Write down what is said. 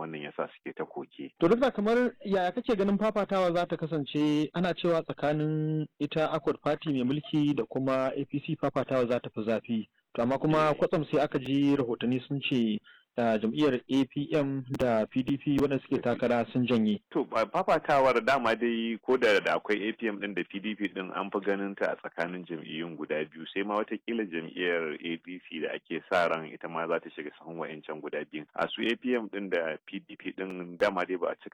wannan yasa suke ta koke To duk da kamar yaya kake ganin fafatawa za ta kasance ana cewa tsakanin ita Accord Party mai mulki da kuma APC fafatawa za ta fi zafi. To amma kuma kwatsam sai aka ji rahotanni sun ce da jam'iyyar APM da PDP waɗanda suke takara sun janye. To fafatawar dama dai ko da da akwai APM din da PDP din an fi ganin ta a tsakanin jam'iyyun guda biyu sai ma watakila jam'iyyar APC da ake sa ran ita ma za ta shiga sahun wa'ancan guda biyu. A su APM din da PDP din dama dai ba a cika